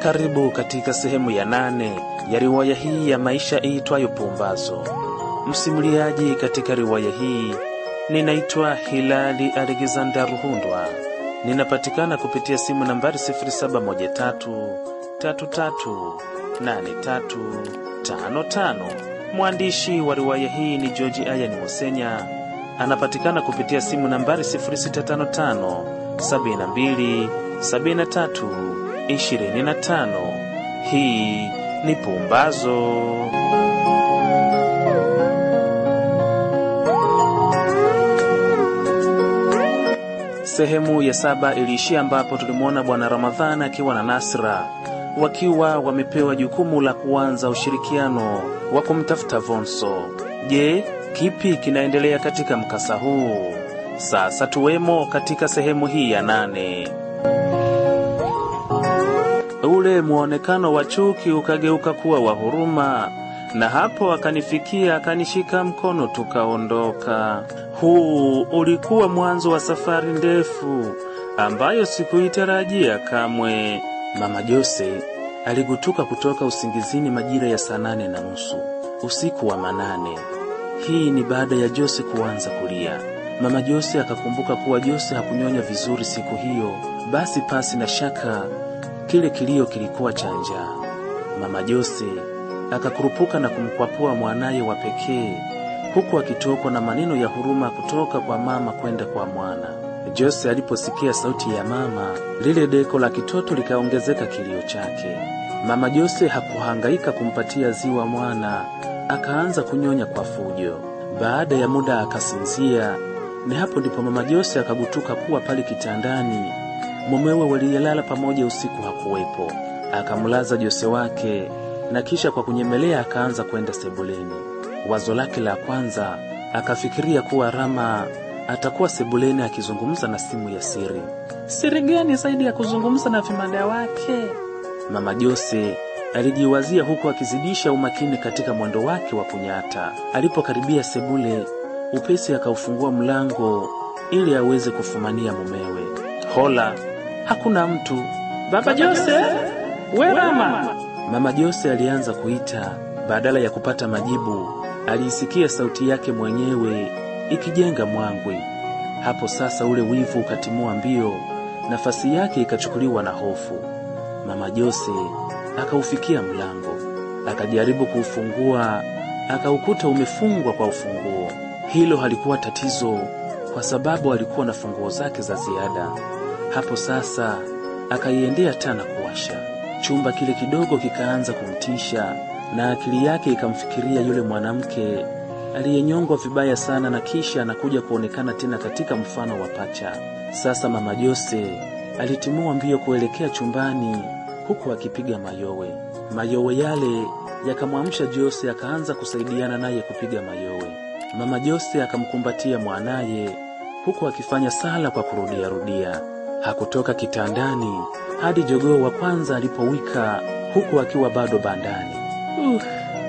Karibu katika sehemu ya nane ya riwaya hii ya maisha iitwayo Pumbazo. Msimuliaji katika riwaya hii ninaitwa Hilali Alexander Ruhundwa. Ninapatikana kupitia simu nambari 0713338355. Mwandishi wa riwaya hii ni George Ayan Musenya. Anapatikana kupitia simu nambari 0655 72 73 25. Hii ni Pumbazo. Sehemu ya saba iliishia ambapo tulimwona Bwana Ramadhani akiwa na Nasra wakiwa wamepewa jukumu la kuanza ushirikiano wa kumtafuta Vonso. Je, kipi kinaendelea katika mkasa huu? Sasa tuwemo katika sehemu hii ya nane. Ule mwonekano wa chuki ukageuka kuwa wa huruma, na hapo akanifikia akanishika mkono tukaondoka. Huu ulikuwa mwanzo wa safari ndefu ambayo sikuitarajia kamwe. Mama Jose aligutuka kutoka usingizini majira ya saa nane na nusu usiku wa manane. Hii ni baada ya Jose kuanza kulia. Mama Jose akakumbuka kuwa Jose hakunyonya vizuri siku hiyo, basi pasi na shaka kile kilio kilikuwa cha njaa. Mama Jose akakurupuka na kumkwapua mwanaye wa pekee, huku akitokwa na maneno ya huruma kutoka kwa mama kwenda kwa mwana. Jose aliposikia sauti ya mama, lile deko la kitoto likaongezeka kilio chake. Mama Jose hakuhangaika kumpatia ziwa mwana, akaanza kunyonya kwa fujo. Baada ya muda akasinzia. Ni hapo ndipo mama Jose akagutuka kuwa pale kitandani mumewe waliyelala pamoja usiku hakuwepo. Akamlaza Jose wake na kisha kwa kunyemelea akaanza kwenda sebuleni. Wazo lake la kwanza akafikiria kuwa Rama atakuwa sebuleni akizungumza na simu ya siri. Siri gani zaidi ya kuzungumza na vimada wake? Mama Jose alijiwazia huku akizidisha umakini katika mwendo wake wa kunyata. Alipokaribia sebule, upesi akaufungua mlango ili aweze kufumania mumewe. Hola, hakuna mtu. Baba Jose, we Rama. Mama Jose alianza kuita. Badala ya kupata majibu, aliisikia sauti yake mwenyewe ikijenga mwangwi. Hapo sasa ule wivu ukatimua mbio, nafasi yake ikachukuliwa na hofu. Mama Jose akaufikia mlango, akajaribu kuufungua, akaukuta umefungwa kwa ufunguo. Hilo halikuwa tatizo, kwa sababu alikuwa na funguo zake za ziada. Hapo sasa akaiendea taa na kuwasha. Chumba kile kidogo kikaanza kumtisha, na akili yake ikamfikiria yule mwanamke aliyenyongwa vibaya sana na kisha anakuja kuonekana tena katika mfano wa pacha. Sasa mama Jose alitimua mbio kuelekea chumbani huku akipiga mayowe. Mayowe yale yakamwamsha Jose, akaanza kusaidiana naye kupiga mayowe. Mama Jose akamkumbatia mwanaye huku akifanya sala kwa kurudiarudia. Hakutoka kitandani hadi jogoo wa kwanza alipowika, huku akiwa bado bandani. Uh,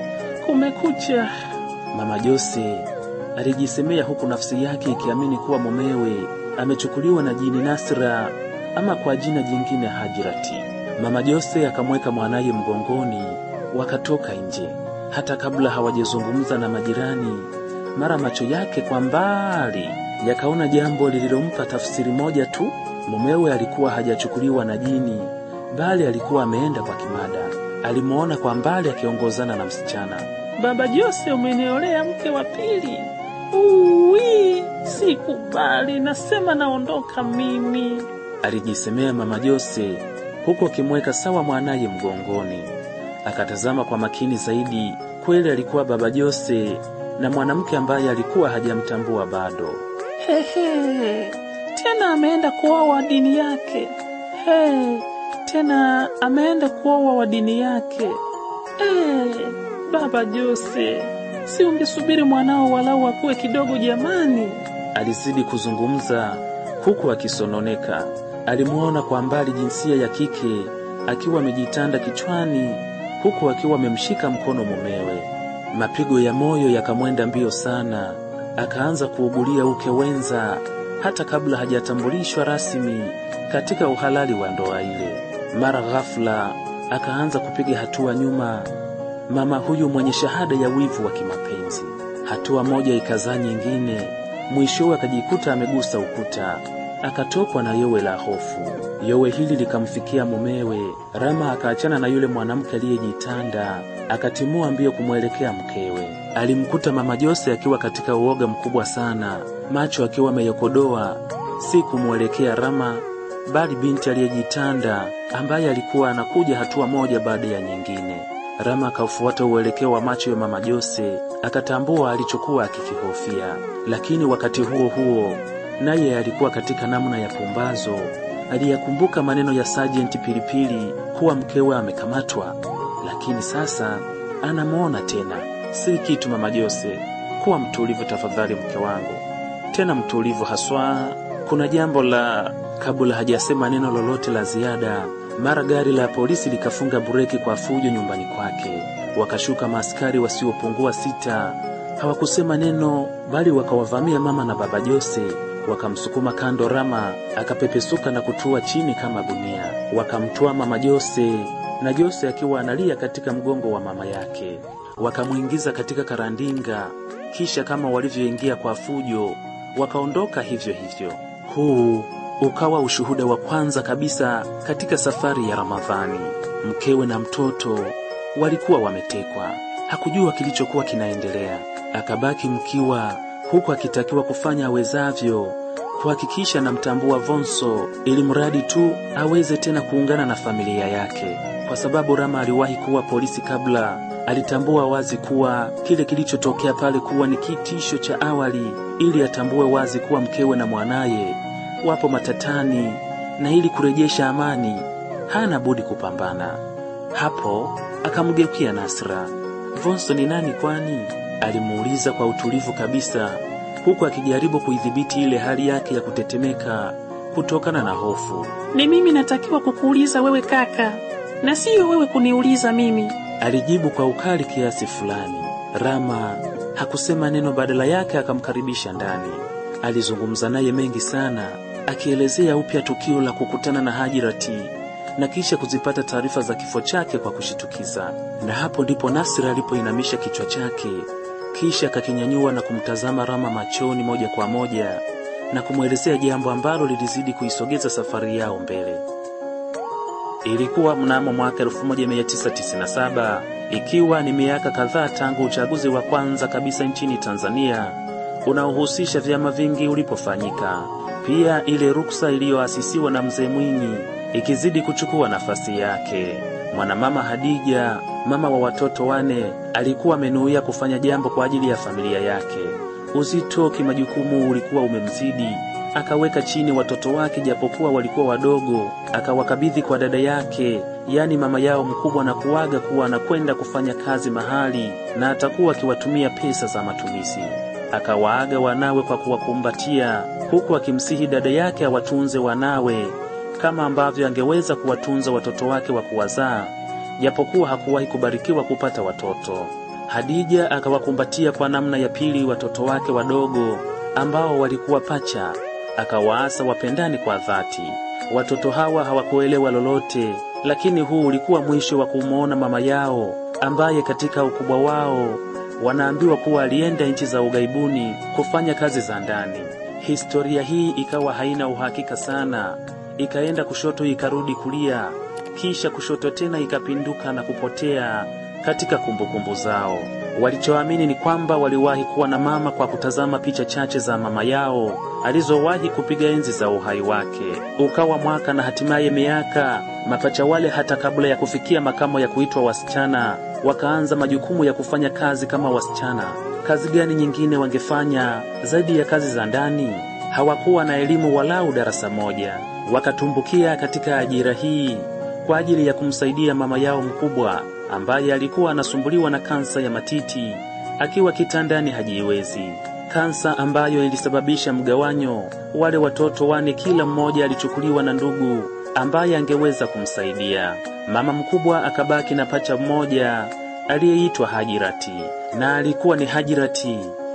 kumekucha. Mama Jose alijisemea huku nafsi yake ikiamini kuwa mumewe amechukuliwa na jini Nasra ama kwa jina jingine Hajirati. Mama Jose akamweka mwanaye mgongoni, wakatoka nje. Hata kabla hawajazungumza na majirani, mara macho yake kwa mbali yakaona jambo lililompa tafsiri moja tu. Mumewe alikuwa hajachukuliwa na jini, bali alikuwa ameenda kwa kimada. Alimwona kwa mbali akiongozana na msichana. Baba Jose, umeniolea mke wa pili. Uwi, sikubali, nasema naondoka mimi, alijisemea mama Jose huku akimweka sawa mwanaye mgongoni. Akatazama kwa makini zaidi. Kweli alikuwa baba Jose na mwanamke ambaye alikuwa hajamtambua bado. Hehe, tena ameenda kuoa wa dini yake. He, tena ameenda kuoa wa dini yake. Eh, baba Jose, si ungesubiri mwanao walau akue kidogo jamani? Alizidi kuzungumza huku akisononeka. Alimwona kwa mbali jinsia ya kike akiwa amejitanda kichwani huku akiwa amemshika mkono mumewe. Mapigo ya moyo yakamwenda mbio sana, akaanza kuugulia uke wenza hata kabla hajatambulishwa rasmi katika uhalali wa ndoa ile. Mara ghafla akaanza kupiga hatua nyuma, mama huyu mwenye shahada ya wivu wa kimapenzi. Hatua moja ikazaa nyingine, mwishowe akajikuta amegusa ukuta, akatokwa na yowe la hofu. Yowe hili likamfikia mumewe. Rama akaachana na yule mwanamke aliyejitanda, akatimua mbio kumwelekea mkewe. Alimkuta mama Jose akiwa katika uoga mkubwa sana, macho akiwa ameyokodoa, si kumwelekea Rama bali binti aliyejitanda ambaye alikuwa anakuja hatua moja baada ya nyingine. Rama akaufuata uelekeo wa macho ya mama Jose, akatambua alichokuwa akikihofia, lakini wakati huo huo naye alikuwa katika namna ya pumbazo. Aliyakumbuka maneno ya Sajenti Pilipili kuwa mkewe amekamatwa, lakini sasa anamwona tena. Si kitu, mama Jose, kuwa mtulivu tafadhali, mke wangu, tena mtulivu haswa. Kuna jambo la Kabla hajasema neno lolote la ziada, mara gari la polisi likafunga bureki kwa fujo nyumbani kwake. Wakashuka maaskari wasiopungua sita. Hawakusema neno, bali wakawavamia mama na baba Jose, wakamsukuma kando. Rama akapepesuka na kutua chini kama gunia. Wakamtoa mama Jose na Jose akiwa analia katika mgongo wa mama yake, wakamwingiza katika karandinga, kisha kama walivyoingia kwa fujo, wakaondoka hivyo hivyo. Huu ukawa ushuhuda wa kwanza kabisa katika safari ya Ramadhani. Mkewe na mtoto walikuwa wametekwa, hakujua kilichokuwa kinaendelea. Akabaki mkiwa, huku akitakiwa kufanya awezavyo kuhakikisha namtambua Vonso, ili mradi tu aweze tena kuungana na familia yake, kwa sababu Rama aliwahi kuwa polisi kabla. Alitambua wazi kuwa kile kilichotokea pale kuwa ni kitisho cha awali, ili atambue wazi kuwa mkewe na mwanaye wapo matatani na ili kurejesha amani hana budi kupambana. Hapo akamgeukia Nasra. Vonso ni nani kwani? alimuuliza kwa utulivu kabisa, huku akijaribu kuidhibiti ile hali yake ya kutetemeka kutokana na hofu. Ni mimi natakiwa kukuuliza wewe kaka, na siyo wewe kuniuliza mimi, alijibu kwa ukali kiasi fulani. Rama hakusema neno, badala yake akamkaribisha ndani. Alizungumza naye mengi sana akielezea upya tukio la kukutana na Hajirati na kisha kuzipata taarifa za kifo chake kwa kushitukiza. Na hapo ndipo Nasra alipoinamisha kichwa chake, kisha akakinyanyua na kumtazama Rama machoni moja kwa moja na kumwelezea jambo ambalo lilizidi kuisogeza safari yao mbele. Ilikuwa mnamo mwaka 1997 ikiwa ni miaka kadhaa tangu uchaguzi wa kwanza kabisa nchini Tanzania unaohusisha vyama vingi ulipofanyika. Pia ile ruksa iliyoasisiwa na mzee Mwinyi ikizidi kuchukua nafasi yake. Mwanamama Hadija, mama wa watoto wane, alikuwa amenuia kufanya jambo kwa ajili ya familia yake. Uzito kimajukumu ulikuwa umemzidi, akaweka chini watoto wake japokuwa walikuwa wadogo, akawakabidhi kwa dada yake, yaani mama yao mkubwa, na kuaga kuwa anakwenda kufanya kazi mahali na atakuwa akiwatumia pesa za matumizi. Akawaaga wanawe kwa kuwakumbatia, huku akimsihi dada yake awatunze wanawe kama ambavyo angeweza kuwatunza watoto wake wa kuwazaa, japokuwa hakuwahi kubarikiwa kupata watoto. Hadija akawakumbatia kwa namna ya pili watoto wake wadogo ambao walikuwa pacha, akawaasa wapendani kwa dhati. Watoto hawa hawakuelewa lolote, lakini huu ulikuwa mwisho wa kumwona mama yao ambaye katika ukubwa wao wanaambiwa kuwa alienda nchi za ughaibuni kufanya kazi za ndani. Historia hii ikawa haina uhakika sana, ikaenda kushoto ikarudi kulia, kisha kushoto tena ikapinduka na kupotea katika kumbukumbu kumbu zao. Walichoamini ni kwamba waliwahi kuwa na mama kwa kutazama picha chache za mama yao alizowahi kupiga enzi za uhai wake. Ukawa mwaka na hatimaye miaka, mapacha wale hata kabla ya kufikia makamo ya kuitwa wasichana, wakaanza majukumu ya kufanya kazi kama wasichana. Kazi gani nyingine wangefanya zaidi ya kazi za ndani? Hawakuwa na elimu walau darasa moja, wakatumbukia katika ajira hii kwa ajili ya kumsaidia mama yao mkubwa ambaye alikuwa anasumbuliwa na kansa ya matiti akiwa kitandani hajiwezi, kansa ambayo ilisababisha mgawanyo. Wale watoto wane, kila mmoja alichukuliwa na ndugu ambaye angeweza kumsaidia. Mama mkubwa akabaki na pacha mmoja aliyeitwa Hajirati, na alikuwa ni Hajirati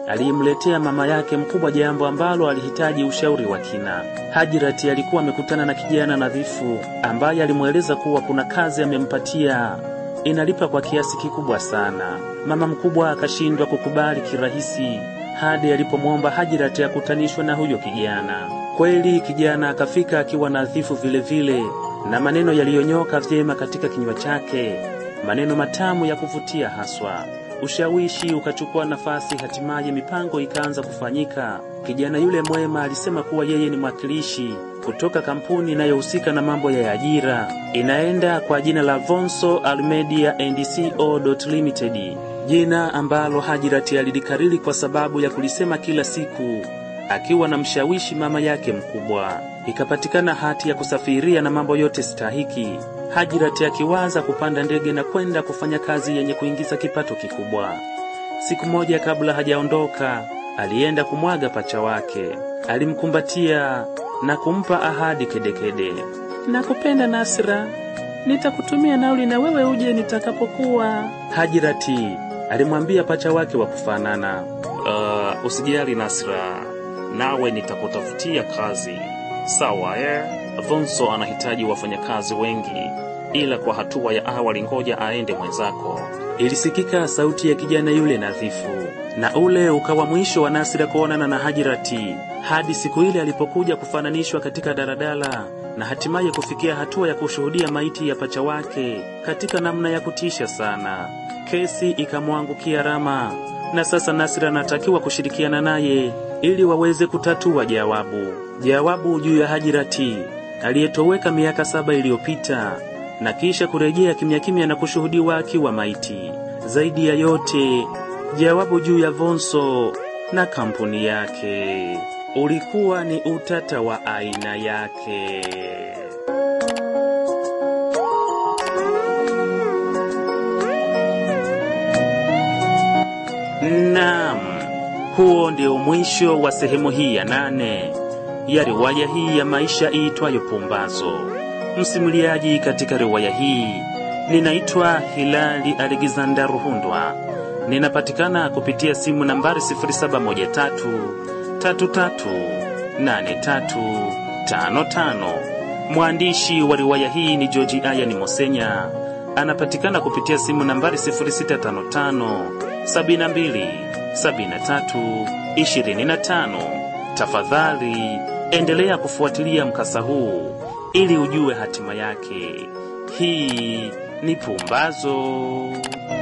aliyemletea mama yake mkubwa jambo ambalo alihitaji ushauri wa kina. Hajirati alikuwa amekutana na kijana nadhifu ambaye alimweleza kuwa kuna kazi amempatia inalipa kwa kiasi kikubwa sana. Mama mkubwa akashindwa kukubali kirahisi hadi alipomwomba Hajirati akutanishwe na huyo kijana. Kweli kijana akafika akiwa nadhifu vile vile na maneno yaliyonyoka vyema katika kinywa chake, maneno matamu ya kuvutia haswa. Ushawishi ukachukua nafasi, hatimaye mipango ikaanza kufanyika. Kijana yule mwema alisema kuwa yeye ni mwakilishi kutoka kampuni inayohusika na mambo ya ajira, inaenda kwa jina la Vonso Almedia and Co. Limited, jina ambalo Hajirati alilikariri kwa sababu ya kulisema kila siku akiwa na mshawishi mama yake mkubwa. Ikapatikana hati ya kusafiria na mambo yote stahiki. Hajirati akiwaza kupanda ndege na kwenda kufanya kazi yenye kuingiza kipato kikubwa. Siku moja kabla hajaondoka, alienda kumwaga pacha wake. Alimkumbatia na kumpa ahadi kedekede. Nakupenda Nasra, nitakutumia nauli na wewe uje nitakapokuwa. Hajirati alimwambia pacha wake wa kufanana, uh, usijali Nasra, nawe nitakutafutia kazi sawa eh? Vonso anahitaji wafanyakazi wengi, ila kwa hatua ya awali ngoja aende mwenzako. Ilisikika sauti ya kijana yule nadhifu, na ule ukawa mwisho wa Nasira kuonana na Hajirati hadi siku ile alipokuja kufananishwa katika daladala na hatimaye kufikia hatua ya kushuhudia maiti ya pacha wake katika namna ya kutisha sana. Kesi ikamwangukia Rama, na sasa Nasira anatakiwa kushirikiana naye ili waweze kutatua jawabu jawabu juu ya Hajirati aliyetoweka miaka saba iliyopita na kisha kurejea kimya kimya na kushuhudiwa akiwa maiti. Zaidi ya yote, jawabu juu ya Vonso na kampuni yake ulikuwa ni utata wa aina yake. Naam, huo ndio mwisho wa sehemu hii ya nane ya riwaya hii ya maisha iitwayo Pumbazo. Msimuliaji katika riwaya hii ninaitwa Hilali Alexander Ruhundwa. Ninapatikana kupitia simu nambari 0713338355. Mwandishi wa riwaya hii ni George Ayani Mosenya. Anapatikana kupitia simu nambari 0655 72 73 25. Tafadhali endelea kufuatilia mkasa huu ili ujue hatima yake. Hii ni Pumbazo.